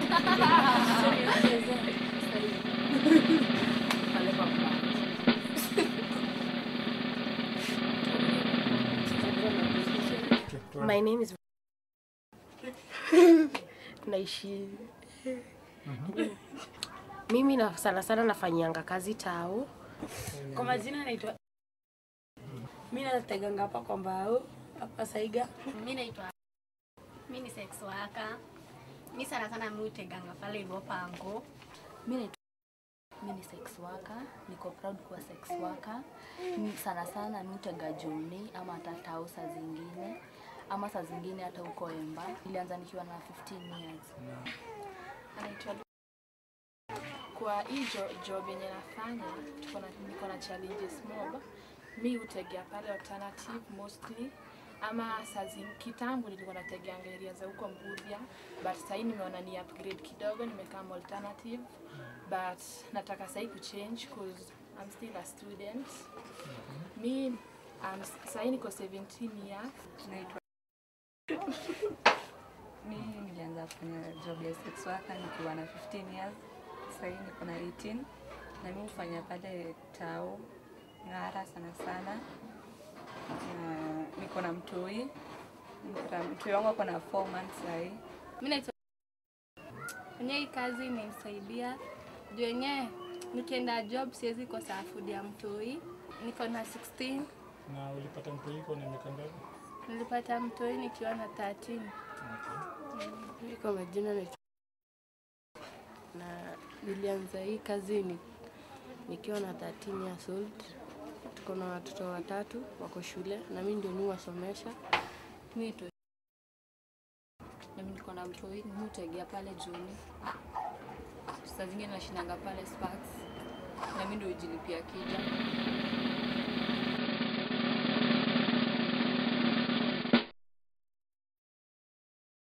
Pale kwa mlango. My name is naishi mimi na sana sana nafanyianga kazi tao Kwa majina naitwa mi nateganga hapa kwa mbao hapa Saiga. Mi naitwa mi ni sex worker. Mi sana sana mi huteganga pale hivyo pango. Mi naitwa mi ni sex worker, niko proud kuwa sex worker. Ni sana sana mi hutega Joni ama hata tao saa zingine ama saa zingine hata huko Emba. Nilianza nikiwa na 15 years. anaitwa Lu- kwa hii jo- job yenye nafanya tuko na niko na challenges mob mi hutegea pale alternative mostly ama saa zing- kitambo nilikuwa nategeanga area za huko Mbuthia but sahii nimeona ni upgrade kidogo nimekaa alternative but nataka sahii kuchange cause I'm still a student mi um, sahii niko 17 years Naitwa mi nilianza kufanya job ya sex worker nikiwa na 15 years. Sasa hii niko na 18 na mi hufanya pale tao Ng'ara sana sana, na niko na mtoi Niko na- mtoi wangu ako na 4 months sahii. Mi naitwa kwenye hii kazi imenisaidia juu yenyewe nikienda job siwezi kosa food ya mtoi. Niko na 16, Na ulipata mtu iko na miaka ngapi? nilipata mtoi nikiwa na 13. Mi kwa majina naitwa na nilianza hii kazi ni, nikiwa na 13 years old. Tuko na watoto watatu wako shule na mi ndio mi wasomesha. Mi naitwa na mimi niko na mtoi, mi hutegea pale Joni. Saa zingine nashinanga pale Sparks na mi ndio hujilipia kija.